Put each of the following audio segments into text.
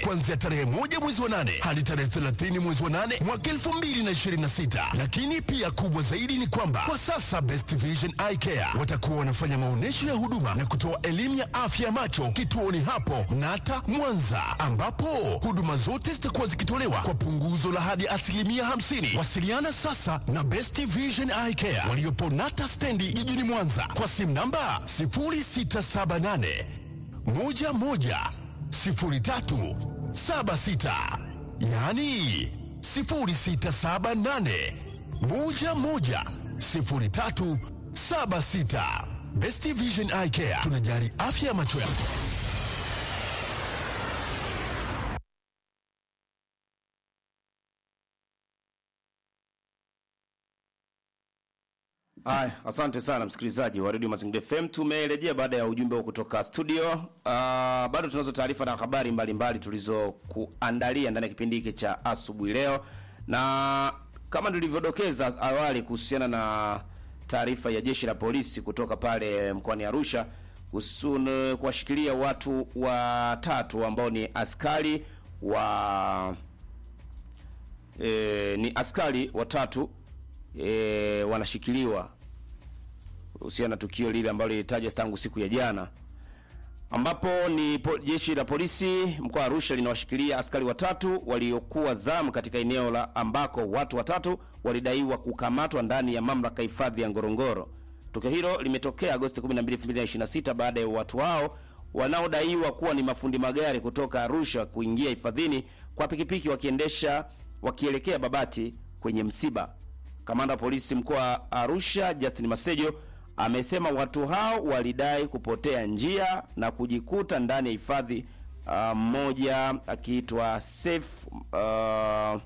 kuanzia tarehe moja mwezi wa nane hadi tarehe 30 mwezi wa nane mwaka 2026. Lakini pia kubwa zaidi ni kwamba kwa sasa Best Vision Eye Care watakuwa wanafanya maonyesho ya huduma na kutoa elimu ya afya ya macho kituoni hapo Nata Mwanza, ambapo huduma zote zitakuwa zikitolewa kwa punguzo la hadi asilimia 50. Wasiliana sasa na Best Vision Eye Care waliopo Nata stendi jijini Mwanza kwa simu namba 0678 11 03 76, yaani 0678 11 03 76. Best Vision Eye Care tunajali afya ya macho yako. Haya, asante sana msikilizaji wa Radio Mazingira FM. Tumerejea baada ya ujumbe huu kutoka studio. Uh, bado tunazo taarifa na habari mbalimbali tulizokuandalia ndani ya kipindi hiki cha asubuhi leo, na kama nilivyodokeza awali kuhusiana na taarifa ya jeshi la polisi kutoka pale mkoani Arusha kuhusu kuwashikilia watu watatu ambao ni askari wa e, ni askari watatu e, wanashikiliwa kuhusiana na tukio lile ambalo lilitajwa tangu siku ya jana, ambapo ni po, jeshi la polisi mkoa wa Arusha linawashikilia askari watatu waliokuwa zamu katika eneo la ambako watu watatu walidaiwa kukamatwa ndani ya mamlaka hifadhi ya Ngorongoro. Tukio hilo limetokea Agosti 12, 2026 baada ya watu hao wanaodaiwa kuwa ni mafundi magari kutoka Arusha kuingia hifadhini kwa pikipiki wakiendesha wakielekea Babati kwenye msiba. Kamanda wa polisi mkoa wa Arusha Justin Masejo amesema watu hao walidai kupotea njia na kujikuta ndani ya hifadhi. Mmoja uh, akiitwa Saif uh,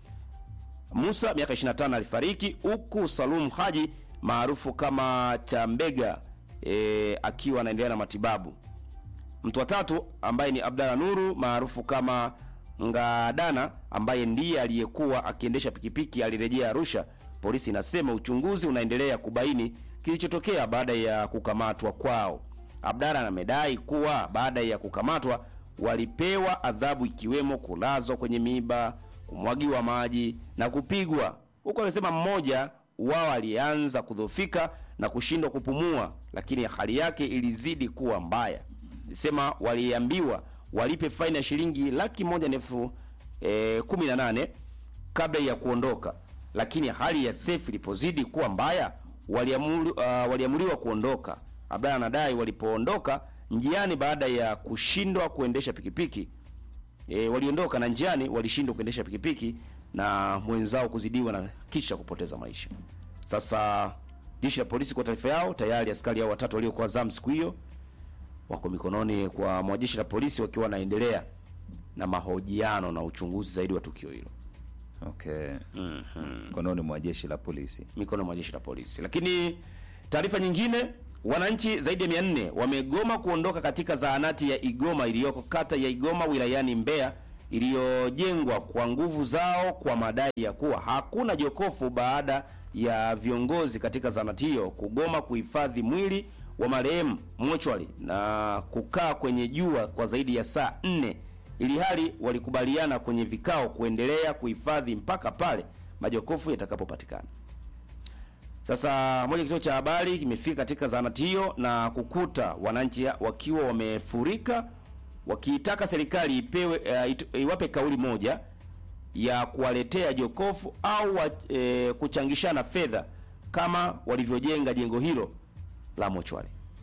Musa miaka 25 alifariki, huku Salum Haji maarufu kama Chambega e, akiwa anaendelea na matibabu. Mtu wa tatu ambaye ni Abdalla Nuru maarufu kama Ngadana ambaye ndiye aliyekuwa akiendesha pikipiki alirejea Arusha. Polisi inasema uchunguzi unaendelea kubaini kilichotokea baada ya kukamatwa kwao. Abdalla amedai kuwa baada ya kukamatwa walipewa adhabu ikiwemo kulazwa kwenye miiba, kumwagiwa maji na kupigwa, huku amesema mmoja wao alianza kudhofika na kushindwa kupumua, lakini hali yake ilizidi kuwa mbaya. Sema waliambiwa walipe faini ya shilingi laki moja na elfu e, kumi na nane kabla ya kuondoka, lakini hali ya Seif ilipozidi kuwa mbaya waliamuru, uh, waliamuliwa kuondoka. Abdalla anadai walipoondoka njiani baada ya kushindwa kuendesha pikipiki e, waliondoka na njiani walishindwa kuendesha pikipiki na mwenzao kuzidiwa na kisha kupoteza maisha. Sasa jeshi la polisi kwa taarifa yao, tayari askari hao watatu waliokuwa zamu siku hiyo wako mikononi kwa mwa jeshi la polisi wakiwa wanaendelea na mahojiano na uchunguzi zaidi wa tukio hilo Okay. Mkononi mwa jeshi la polisi. mikono mwa jeshi la polisi. Lakini taarifa nyingine, wananchi zaidi ya 400 wamegoma kuondoka katika zahanati ya Igoma iliyoko kata ya Igoma wilayani Mbeya iliyojengwa kwa nguvu zao kwa madai ya kuwa hakuna jokofu baada ya viongozi katika zahanati hiyo kugoma kuhifadhi mwili wa marehemu mochwari na kukaa kwenye jua kwa zaidi ya saa nne ili hali walikubaliana kwenye vikao kuendelea kuhifadhi mpaka pale majokofu yatakapopatikana. Sasa moja kituo cha habari kimefika katika zahanati hiyo na kukuta wananchi wakiwa wamefurika wakiitaka serikali ipewe uh, it, iwape kauli moja ya kuwaletea jokofu au wa, e, kuchangishana fedha kama walivyojenga jengo hilo la mochwari.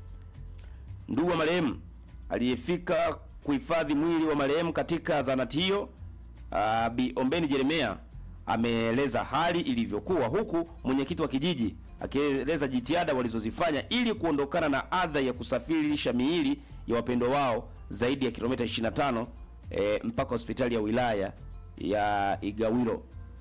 Ndugu wa marehemu aliyefika kuhifadhi mwili wa marehemu katika zahanati hiyo uh, Bi Ombeni Jeremia ameeleza hali ilivyokuwa, huku mwenyekiti wa kijiji akieleza jitihada walizozifanya ili kuondokana na adha ya kusafirisha miili ya wapendo wao zaidi ya kilomita 25 e, mpaka hospitali ya wilaya ya Igawilo.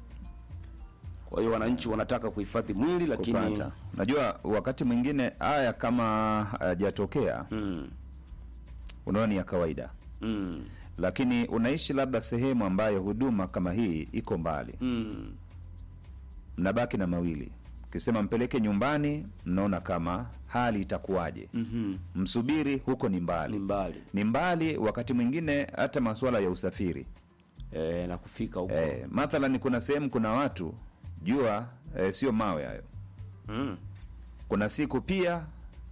Kwa hiyo wananchi wanataka kuhifadhi mwili lakini Kupata. Unajua wakati mwingine haya kama hayajatokea mm, unaona ni ya kawaida, mm, lakini unaishi labda sehemu ambayo huduma kama hii iko mbali, mm, mnabaki na mawili. Ukisema mpeleke nyumbani, mnaona kama hali itakuwaje msubiri huko ni mbali Ni mbali. ni mbali wakati mwingine hata masuala ya usafiri e, na kufika huko e, mathalan kuna sehemu kuna watu jua e, sio mawe hayo mm. kuna siku pia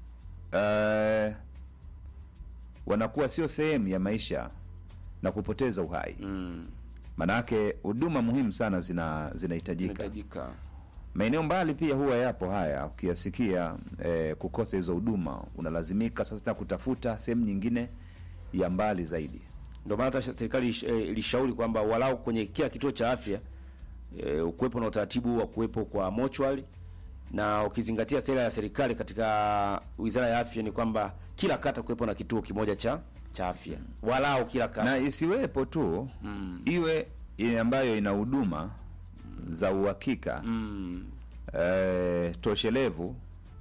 eh, wanakuwa sio sehemu ya maisha na kupoteza uhai Mm. manake huduma muhimu sana zina zinahitajika Inahitajika. maeneo mbali pia huwa yapo haya ukiyasikia eh, kukosa hizo huduma unalazimika sasa tena kutafuta sehemu nyingine ya mbali zaidi Ndio maana hata serikali ish- eh, ilishauri kwamba walau kwenye kila kituo cha afya e, ukuwepo na utaratibu wa kuwepo kwa mochwali, na ukizingatia sera ya serikali katika wizara ya afya ni kwamba kila kata kuwepo na kituo kimoja cha cha afya, walau kila kata na isiwepo tu iwe ile ambayo ina huduma za uhakika mm. eh, toshelevu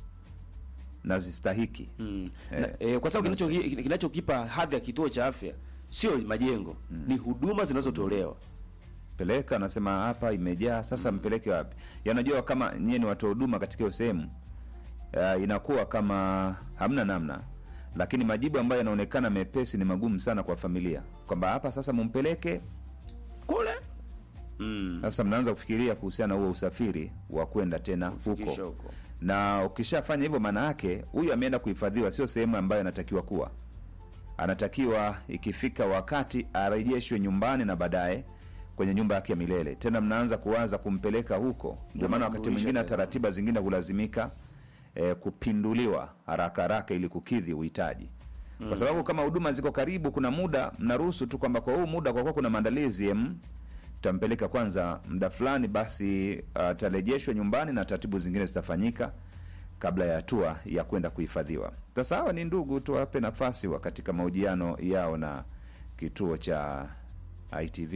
na zistahiki Mm. Eh, Na, eh, kwa sababu kinacho kinachokipa hadhi ya kituo cha afya sio majengo, ni huduma zinazotolewa. peleka anasema hapa imejaa sasa mpeleke wapi yanajua kama nyie ni watoa huduma katika hiyo sehemu uh, inakuwa kama hamna namna lakini majibu ambayo yanaonekana mepesi ni magumu sana kwa familia kwamba hapa sasa mumpeleke kule mm. sasa mnaanza kufikiria kuhusiana na huo usafiri wa kwenda tena Kufikisha huko huko. na ukishafanya hivyo maana yake huyu ameenda kuhifadhiwa sio sehemu ambayo anatakiwa kuwa anatakiwa ikifika wakati arejeshwe nyumbani na baadaye kwenye nyumba yake ya milele tena mnaanza kuwaza kumpeleka huko ndio maana wakati Kumrudisha mwingine tena. taratiba zingine hulazimika eh, kupinduliwa haraka haraka ili kukidhi uhitaji kwa sababu kama huduma ziko karibu kuna muda mnaruhusu tu kwamba kwa huu muda kwa kuwa kuna maandalizi em, tampeleka kwanza muda fulani basi atarejeshwa nyumbani na taratibu zingine zitafanyika kabla ya hatua ya kwenda kuhifadhiwa sasa hawa ni ndugu tuwape nafasi wa katika mahojiano yao na kituo cha itv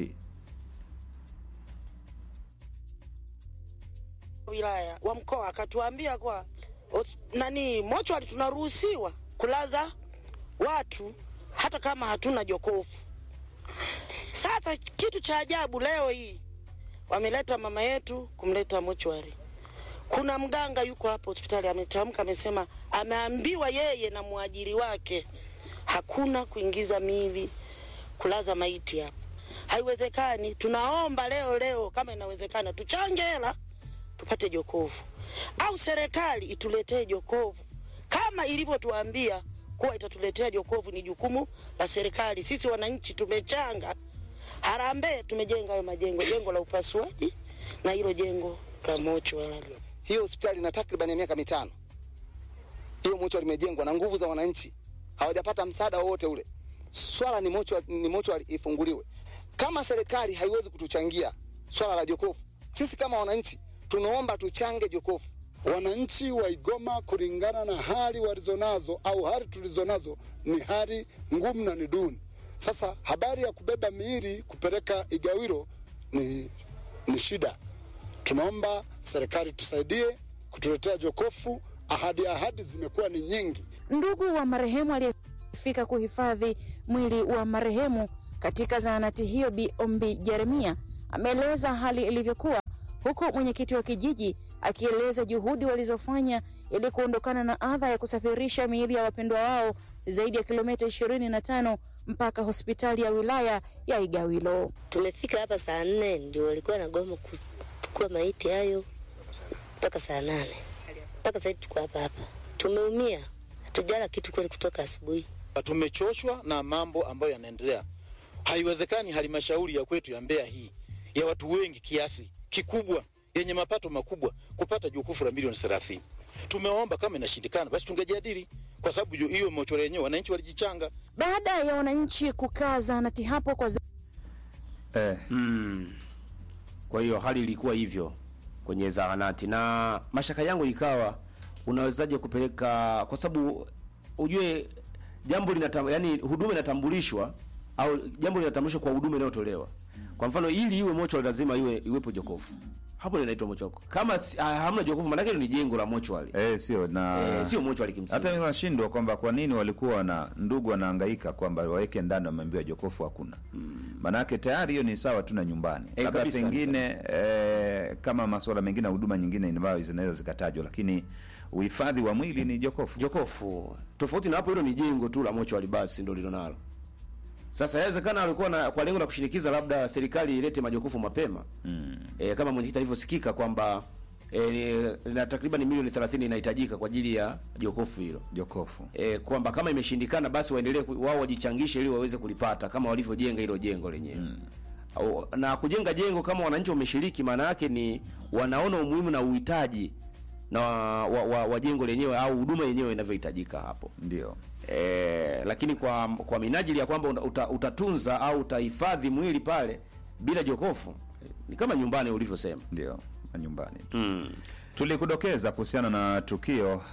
wilaya wa mkoa akatuambia kwa hos- nani mochwari tunaruhusiwa kulaza watu hata kama hatuna jokofu. Sasa kitu cha ajabu leo hii wameleta mama yetu kumleta mochwari. Kuna mganga yuko hapo hospitali ametamka, amesema ameambiwa yeye na mwajiri wake hakuna kuingiza miili kulaza maiti hapa. Haiwezekani. Tunaomba leo leo, kama inawezekana, tuchange hela tupate jokofu, au serikali ituletee jokofu kama ilivyotuambia kuwa itatuletea jokofu. Ni jukumu la serikali. Sisi wananchi tumechanga harambee, tumejenga hayo majengo, jengo la upasuaji na hilo jengo la mochwari. hiyo hospitali ina takriban ya miaka mitano. Hiyo mochwari limejengwa na nguvu za wananchi, hawajapata msaada wowote ule. Swala ni mochwari, ni mochwari ifunguliwe. Kama serikali haiwezi kutuchangia swala la jokofu, sisi kama wananchi tunaomba tuchange jokofu. wananchi wa Igoma kulingana na hali walizonazo au hali tulizonazo ni hali ngumu na ni duni. Sasa habari ya kubeba miili kupeleka Igawilo ni, ni shida. Tunaomba serikali tusaidie kutuletea jokofu. Ahadi ahadi zimekuwa ni nyingi. Ndugu wa marehemu aliyefika kuhifadhi mwili wa marehemu katika zahanati hiyo, Bi Ombi Jeremia ameeleza hali ilivyokuwa, huku mwenyekiti wa kijiji akieleza juhudi walizofanya ili kuondokana na adha ya kusafirisha miili ya wapendwa wao zaidi ya kilomita ishirini na tano mpaka hospitali ya wilaya ya Igawilo. Tumefika hapa saa nne ndio walikuwa na goma kuchukua maiti hayo mpaka saa nane mpaka sasa tuko hapa hapa. Tumeumia, hatujala kitu kweli kutoka asubuhi. Tumechoshwa na mambo ambayo yanaendelea. Haiwezekani halmashauri ya kwetu ya Mbeya hii ya watu wengi kiasi kikubwa yenye mapato makubwa kupata jokofu la milioni 30. Tumeomba kama inashindikana, basi tungejadili, kwa sababu ju- hiyo mochoro yenyewe wananchi walijichanga. Baada ya wananchi kukaa zahanati hapo kwa eh, Mm. Kwa hiyo hali ilikuwa hivyo kwenye zahanati, na mashaka yangu ikawa unawezaje kupeleka, kwa sababu ujue jambo linatam, yani huduma inatambulishwa au jambo linatambulishwa kwa huduma inayotolewa. Kwa mfano, ili iwe mochwari lazima iwe iwepo jokofu, hapo linaitwa mochwari. Kama si- ah, hamna jokofu, maana yake ni jengo la mochwari eh, sio na eh, sio mochwari kimsingi. hata mimi nashindwa kwamba kwa nini walikuwa na ndugu wanahangaika kwamba waweke ndani, wameambiwa jokofu hakuna. Maanake tayari hiyo ni sawa tu na nyumbani, Eh, labda kabisa, pengine eh, kama masuala mengine na huduma nyingine ambayo zinaweza zikatajwa, lakini uhifadhi wa mwili ni jokofu. jokofu tofauti na hapo hilo ni jengo tu la mochwari basi ndo lilonalo sasa yawezekana alikuwa na kwa lengo la kushinikiza labda serikali ilete majokofu mapema mm. e, kama mwenyekiti alivyosikika kwamba e, na takriban milioni 30 inahitajika kwa ajili ya jokofu hilo Jokofu. e, kwamba kama imeshindikana basi waendelee ku- wao wajichangishe ili waweze kulipata kama walivyojenga hilo jengo lenyewe mm. Au, na kujenga jengo kama wananchi wameshiriki maana yake ni wanaona umuhimu na uhitaji na wa, wa, wa, wa jengo lenyewe au huduma yenyewe inavyohitajika hapo Ndio. e, lakini kwa kwa minajili ya kwamba uta, utatunza au utahifadhi mwili pale bila jokofu ni kama nyumbani ulivyosema Ndio. Na nyumbani tu. mm. Tulikudokeza kuhusiana na tukio uh,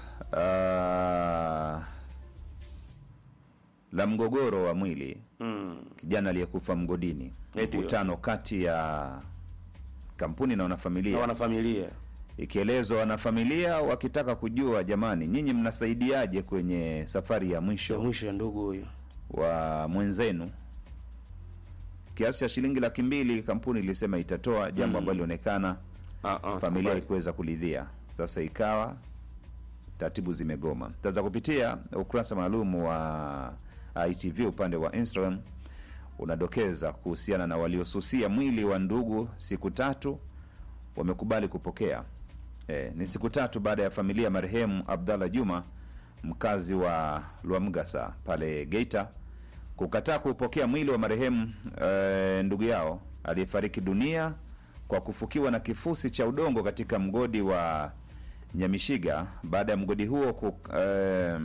la mgogoro wa mwili Mm. kijana aliyekufa mgodini, Eh, ndio. mkutano kati ya kampuni na na wanafamilia, wanafamilia ikielezwa wanafamilia wakitaka kujua, jamani, nyinyi mnasaidiaje kwenye safari ya ya mwisho mwisho ya ndugu huyo wa mwenzenu? Kiasi cha shilingi laki mbili kampuni ilisema itatoa, jambo ambalo lilionekana Ah, ah, familia tukubali. haikuweza kulidhia. Sasa ikawa taratibu zimegoma. Taweza kupitia ukurasa maalum wa ITV upande wa Instagram unadokeza kuhusiana na waliosusia mwili wa ndugu siku tatu wamekubali kupokea. E, ni siku tatu baada ya familia ya marehemu Abdallah Juma mkazi wa Lwamgasa pale Geita kukataa kuupokea mwili wa marehemu e, ndugu yao aliyefariki dunia kwa kufukiwa na kifusi cha udongo katika mgodi wa Nyamishiga baada ya mgodi huo ku, e,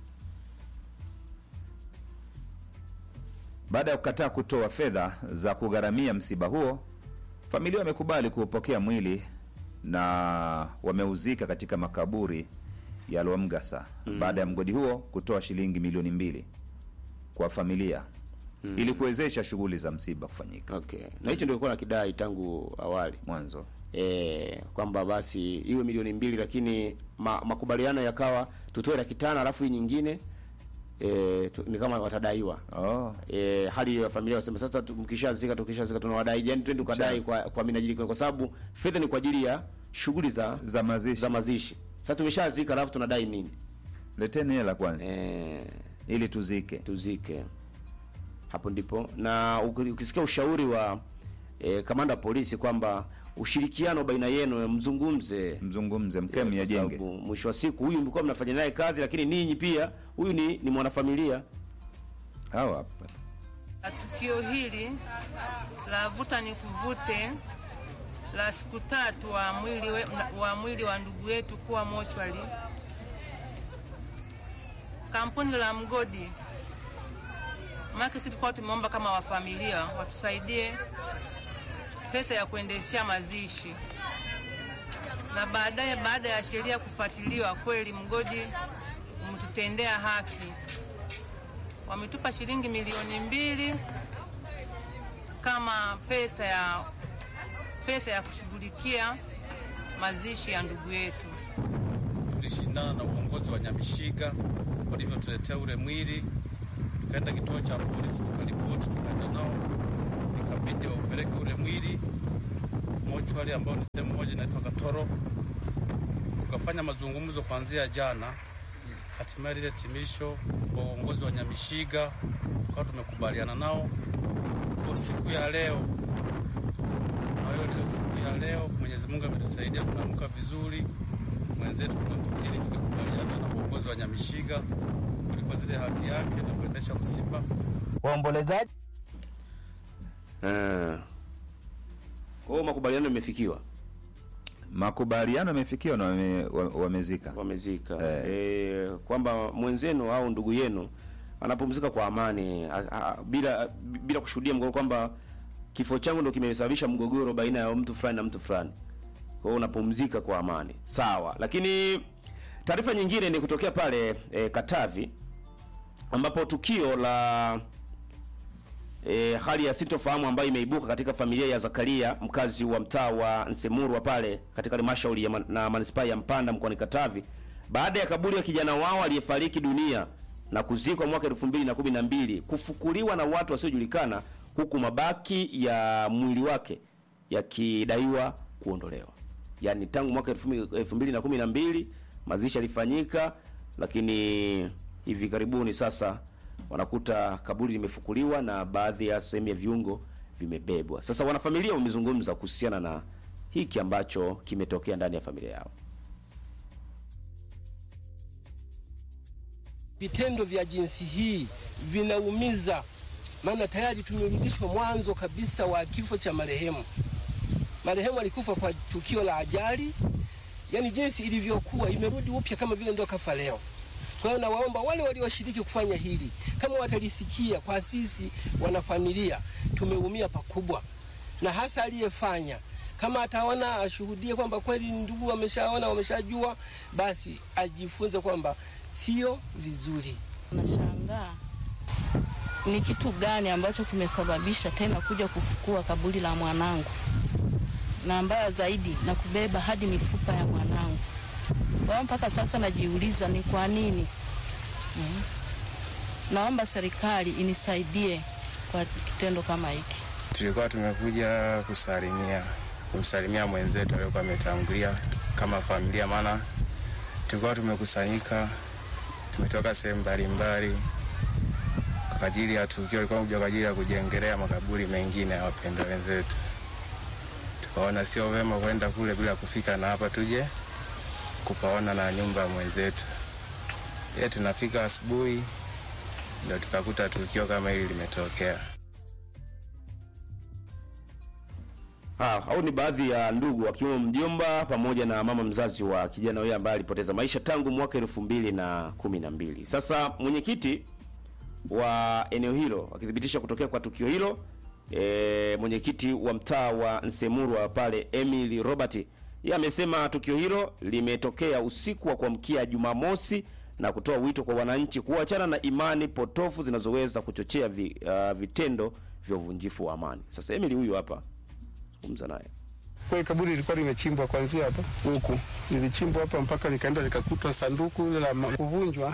baada ya kukataa kutoa fedha za kugharamia msiba huo, familia wamekubali kuupokea mwili na wameuzika katika makaburi ya Lwamgasa baada ya mgodi huo kutoa shilingi milioni mbili kwa familia ili kuwezesha shughuli za msiba kufanyika okay na hicho ndio ilikuwa na kidai tangu awali mwanzo. e, kwamba basi iwe milioni mbili lakini ma, makubaliano yakawa tutoe laki tano alafu hii nyingine e, tu, ni kama watadaiwa Oh, e, hali ya familia wasema sasa tu- mkishazika tukishazika tunawadai yani twende tukadai kwa, kwa minajili kwa sababu fedha ni kwa ajili ya shughuli za za mazishi, za mazishi sasa tumeshazika alafu tunadai nini leteni hela kwanza e, ili tuzike. tuzike hapo ndipo na uki- ukisikia ushauri wa e, kamanda wa polisi kwamba ushirikiano baina yenu mzungumze Mzungumze, mkee Eh, kwa myajenge. sababu mwisho wa siku huyu mlikuwa mnafanya naye kazi lakini ninyi pia huyu ni, ni mwanafamilia Hawa hapa La tukio hili la vuta ni kuvute la siku tatu wa mwili, we, wa mwili wa ndugu yetu kuwa mochwali, kampuni la mgodi make, sisi tulikuwa tumeomba kama wafamilia watusaidie pesa ya kuendeshea mazishi, na baadaye, baada ya sheria kufuatiliwa, kweli mgodi umetutendea haki wametupa shilingi milioni mbili kama pesa ya pesa ya kushughulikia mazishi ya ndugu yetu. tulishindana na uongozi wa Nyamishiga walivyotuletea ule mwili, tukaenda kituo cha polisi tukaripoti, tukaenda nao, ikabidi waupeleke ule mwili mochwari, ambao ni sehemu moja inaitwa Katoro. Tukafanya mazungumzo kuanzia jana, hatimaye lile timisho kwa uongozi wa Nyamishiga tukawa tumekubaliana nao kwa siku ya leo. Kwa hiyo leo siku ya leo Mwenyezi Mungu ametusaidia, tumeamka vizuri mwenzetu tumemstiri, tulikubaliana na uongozi wa Nyamishiga kulipa zile haki yake na kuendesha msiba. Waombolezaji Eh. Kwa hiyo makubaliano yamefikiwa, makubaliano yamefikiwa na wame, wa- wamezika. wamezika Eh. eh, kwamba mwenzenu au ndugu yenu anapumzika kwa amani a, a, bila bila kushuhudia mgogoro, kwamba kifo changu ndo kimesababisha mgogoro baina ya mtu fulani na mtu fulani. Kwa hiyo unapumzika kwa amani, sawa. Lakini taarifa nyingine ni kutokea pale eh, Katavi ambapo tukio la e, hali ya sintofahamu ambayo imeibuka katika familia ya Zakaria mkazi wa mtaa wa Nsemurwa pale katika halmashauri ya man, na manispaa ya Mpanda mkoani Katavi baada ya kaburi ya kijana wao aliyefariki dunia na kuzikwa mwaka 2012 kufukuliwa na watu wasiojulikana huku mabaki ya mwili wake yakidaiwa kuondolewa. Yaani tangu mwaka 2012 mazishi yalifanyika, lakini hivi karibuni sasa wanakuta kaburi limefukuliwa na baadhi ya sehemu ya viungo vimebebwa. Sasa wanafamilia wamezungumza kuhusiana na hiki ambacho kimetokea ndani ya familia yao. Vitendo vya jinsi hii vinaumiza, maana tayari tumerudishwa mwanzo kabisa wa kifo cha marehemu. Marehemu alikufa kwa tukio la ajali, yani jinsi ilivyokuwa imerudi upya kama vile ndio kafa leo. Kwa hiyo nawaomba wale walioshiriki kufanya hili, kama watalisikia, kwa sisi wanafamilia tumeumia pakubwa, na hasa aliyefanya kama ataona ashuhudie kwamba kweli ndugu wameshaona, wameshajua, basi ajifunze kwamba sio vizuri. Nashangaa ni kitu gani ambacho kimesababisha tena kuja kufukua kaburi la mwanangu, na mbaya zaidi na kubeba hadi mifupa ya mwanangu. Kwa hiyo mpaka sasa najiuliza ni kwa nini. Mm. Naomba serikali inisaidie kwa kitendo kama hiki. Tulikuwa tumekuja kusalimia kumsalimia mwenzetu aliyekuwa ametangulia kama familia, maana tulikuwa tumekusanyika, tumetoka sehemu mbalimbali kwa ajili ya tukio, ilikuwa kuja kwa ajili ya kujengelea makaburi mengine ya wapendwa wenzetu. Tukaona sio vema kwenda kule bila kufika na hapa tuje kupaona na nyumba ya mwenzetu. Ye, tunafika asubuhi ndio tukakuta tukio kama hili limetokea. Ah, hao ni baadhi ya ndugu akiwemo mjomba pamoja na mama mzazi wa kijana huyo ambaye alipoteza maisha tangu mwaka elfu mbili na kumi na mbili. Sasa mwenyekiti wa eneo hilo akithibitisha kutokea kwa tukio hilo e, mwenyekiti wa mtaa wa Nsemurwa pale Emily Robert yeye amesema tukio hilo limetokea usiku wa kuamkia Jumamosi na kutoa wito kwa wananchi kuachana na imani potofu zinazoweza kuchochea vi, uh, vitendo vya uvunjifu wa amani. Sasa Emily huyu hapa zungumza naye. Kweli kaburi lilikuwa limechimbwa kuanzia hapa huku, lilichimbwa hapa mpaka likaenda likakutwa sanduku ile la ma- kuvunjwa.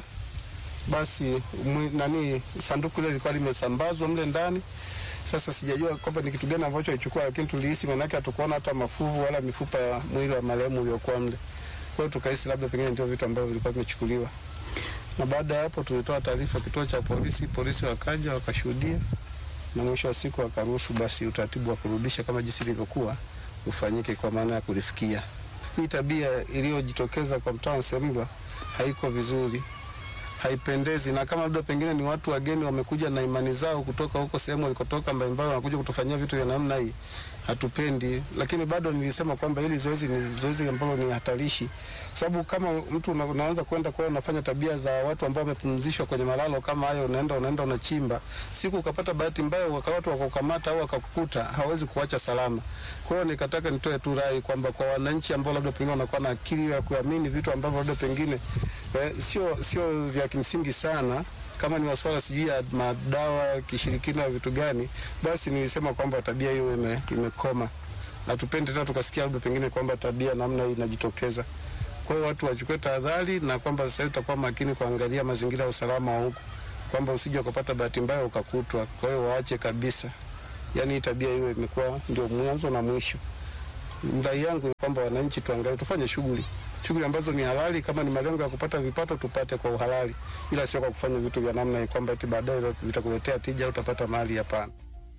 Basi mwi, nani sanduku ile lilikuwa limesambazwa mle ndani. Sasa sijajua kwamba ni kitu gani ambacho alichukua, lakini tulihisi, maanake hatukuona hata mafuvu wala mifupa ya mwili wa marehemu uliokuwa mle. Kwa hiyo tukahisi labda pengine ndio vitu ambavyo vilikuwa vimechukuliwa, na baada ya hapo tulitoa taarifa kituo cha polisi, polisi wakaja wakashuhudia na mwisho wa siku akaruhusu basi utaratibu wa kurudisha kama jinsi ilivyokuwa ufanyike kwa maana ya kulifikia. Hii tabia iliyojitokeza kwa mtaa wa Nsemlwa haiko vizuri, haipendezi, na kama labda pengine ni watu wageni wamekuja na imani zao kutoka huko sehemu walikotoka mbalimbali, wanakuja kutufanyia vitu vya namna hii, hatupendi. Lakini bado nilisema kwamba hili zoezi ni zoezi ambalo ni hatarishi, kwa sababu kama mtu una, unaanza kwenda kwa unafanya tabia za watu ambao wamepumzishwa kwenye malalo kama hayo, unaenda unaenda unachimba, siku ukapata bahati mbaya waka watu wakakukamata au wakakukuta, hawezi kuacha salama. Kwa hiyo nikataka nitoe tu rai kwamba kwa wananchi ambao labda pengine wanakuwa na akili ya kuamini vitu ambavyo labda pengine eh, sio sio vya kimsingi sana kama ni masuala sijui ya madawa kishirikina vitu gani, basi nilisema kwamba tabia hiyo ime, imekoma na tupende tena tukasikia labda pengine kwamba tabia namna hii inajitokeza. Kwa hiyo watu wachukue tahadhari na kwamba sasa hivi tutakuwa makini kuangalia mazingira ya usalama wa huku, kwamba usije ukapata bahati mbaya ukakutwa. Kwa hiyo waache kabisa, yaani hii tabia hiyo imekuwa ndio mwanzo na mwisho. Rai yangu ni kwamba wananchi tuangalie, tufanye shughuli shughuli ambazo ni halali. Kama ni malengo ya kupata vipato, tupate kwa uhalali, ila sio kwa kufanya vitu vya namna hii kwamba eti baadaye vitakuletea tija au utapata mali. Hapana.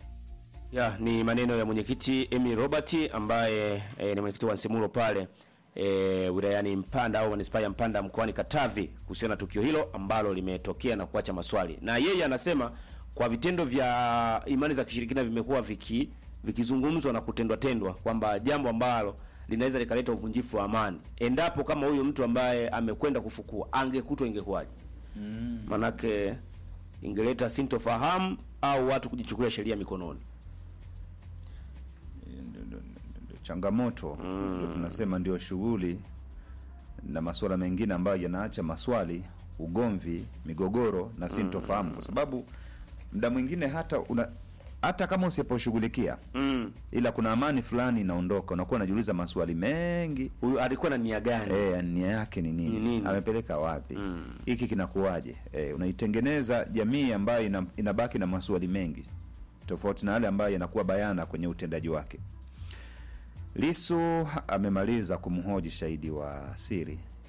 Ya, ni maneno ya mwenyekiti Emily Robert ambaye e, ni mwenyekiti wa Nsemuro pale e, wilayani Mpanda au manispaa ya Mpanda mkoani Katavi kuhusiana na tukio hilo ambalo limetokea na kuacha maswali. Na yeye anasema kwa vitendo vya imani za kishirikina vimekuwa viki vikizungumzwa na kutendwa tendwa kwamba jambo ambalo linaweza likaleta uvunjifu wa amani endapo kama huyo mtu ambaye amekwenda kufukua angekutwa ingekuwaje? Mm. Manake ingeleta sintofahamu au watu kujichukulia sheria mikononi. changamoto ndio tunasema ndio shughuli na masuala mengine ambayo yanaacha maswali, ugomvi, migogoro na sintofahamu, kwa sababu muda mwingine hata una, hata kama usiposhughulikia mm. ila kuna amani fulani inaondoka, unakuwa unajiuliza maswali mengi. Huyu alikuwa na nia gani? E, nia yake ni nini? Ni nini? Amepeleka wapi? hiki kinakuwaje? E, unaitengeneza jamii ambayo ina, inabaki na maswali mengi tofauti na yale ambayo yanakuwa bayana kwenye utendaji wake. Lisu amemaliza kumhoji shahidi wa siri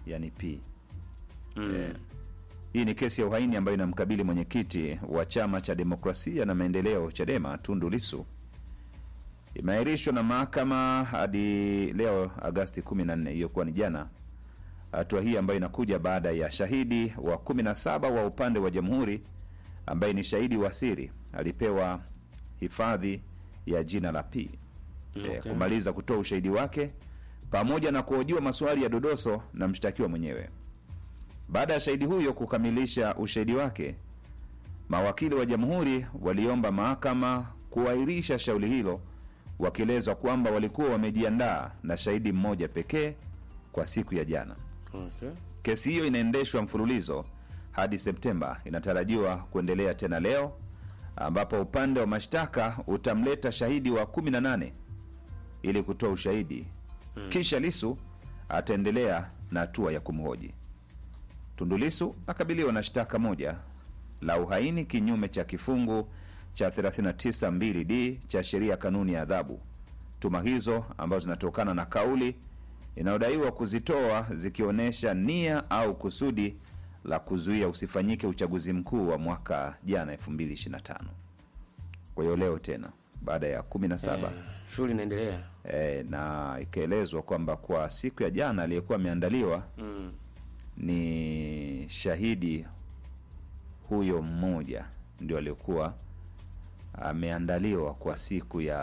yani P. Mm. Eh, hii ni kesi ya uhaini ambayo inamkabili mwenyekiti wa chama cha demokrasia na maendeleo Chadema Tundu Lissu. Imeahirishwa na mahakama hadi leo Agasti 14, hiyo kuwa ni jana. Hatua hii ambayo inakuja baada ya shahidi wa 17 wa upande wa jamhuri ambaye ni shahidi wa siri alipewa hifadhi ya jina la P Okay. eh, kumaliza kutoa ushahidi wake pamoja na kuhojiwa maswali ya dodoso na mshtakiwa mwenyewe. Baada ya shahidi huyo kukamilisha ushahidi wake, mawakili wa jamhuri waliomba mahakama kuahirisha shauri hilo, wakielezwa kwamba walikuwa wamejiandaa na shahidi mmoja pekee kwa siku ya jana. Okay. Kesi hiyo inaendeshwa mfululizo hadi Septemba, inatarajiwa kuendelea tena leo, ambapo upande wa mashtaka utamleta shahidi wa 18 ili kutoa ushahidi Hmm. kisha Lisu ataendelea na hatua ya kumhoji. Tundu Lisu akabiliwa na shtaka moja la uhaini kinyume cha kifungu cha 392d cha sheria ya kanuni ya adhabu. Tuma hizo ambazo zinatokana na kauli inayodaiwa kuzitoa zikionyesha nia au kusudi la kuzuia usifanyike uchaguzi mkuu wa mwaka jana 2025. Kwa hiyo leo tena baada ya 17 Eh, shughuli inaendelea. e, na ikaelezwa kwamba kwa siku ya jana aliyekuwa ameandaliwa Mm. ni shahidi huyo mmoja ndio aliokuwa ameandaliwa kwa siku ya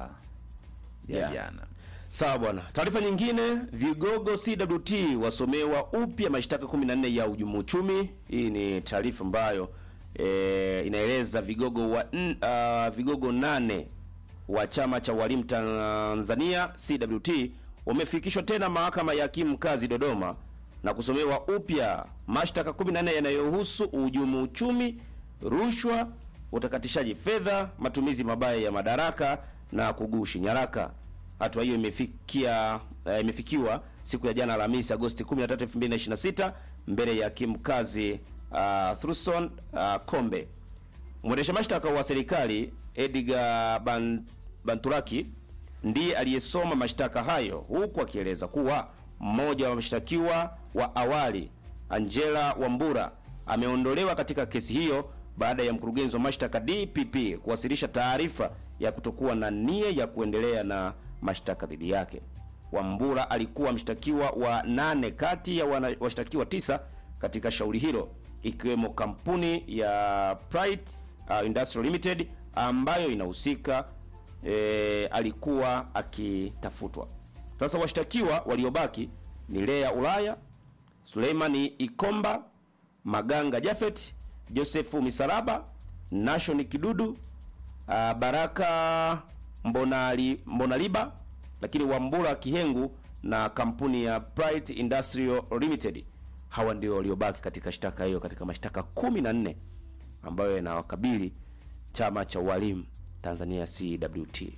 ya Yeah. jana. Sawa bwana. Taarifa nyingine, vigogo CWT wasomewa upya mashtaka 14 ya uhujumu uchumi. Hii ni taarifa ambayo e, inaeleza vigogo wa n, uh, vigogo nane wa chama cha walimu Tanzania CWT wamefikishwa tena mahakama ya hakimu mkazi Dodoma na kusomewa upya mashtaka 14 yanayohusu uhujumu uchumi, rushwa, utakatishaji fedha, matumizi mabaya ya madaraka na kugushi nyaraka. Hatua hiyo imefikia eh, imefikiwa siku ya jana Alhamisi Agosti 13, 2026 mbele ya hakimu mkazi uh, Thuson uh, Kombe. Mwendesha mashtaka wa serikali Edgar Ban, Banturaki ndiye aliyesoma mashtaka hayo huku akieleza kuwa mmoja wa mshtakiwa wa awali Angela Wambura ameondolewa katika kesi hiyo baada ya mkurugenzi wa mashtaka DPP kuwasilisha taarifa ya kutokuwa na nia ya kuendelea na mashtaka dhidi yake. Wambura alikuwa mshtakiwa wa nane kati ya wana- washtakiwa tisa katika shauri hilo ikiwemo kampuni ya Pride uh, Industrial Limited ambayo inahusika e, alikuwa akitafutwa. Sasa washtakiwa waliobaki ni Lea Ulaya, Suleimani Ikomba, Maganga Jafet, Josefu Misalaba, Nashon Kidudu, uh, Baraka Mbonali, Mbonaliba, lakini Wambura Kihengu na kampuni ya Pride Industrial Limited. Hawa ndio waliobaki katika shtaka hiyo katika mashtaka 14 ambayo yanawakabili chama cha walimu Tanzania CWT.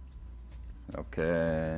Okay.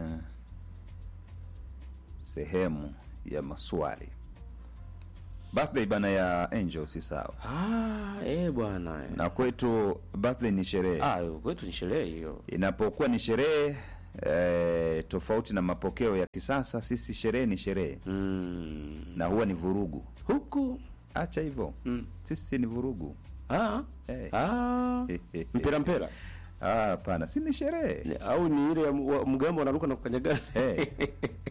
Sehemu ya maswali. Birthday bana ya Angel si sawa. Ah, eh bwana. eh. Na kwetu birthday ni sherehe. Ah, kwetu ni sherehe hiyo. Inapokuwa ni sherehe eh, tofauti na mapokeo ya kisasa, sisi sherehe ni sherehe mm. na huwa ni vurugu huku. Acha hivyo mm. sisi ni vurugu ah. Eh. Ah. mpira mpira Ah, hapana, si ni sherehe au ni ile ya mu- wa- mgambo wanaruka na kukanyagana Eh.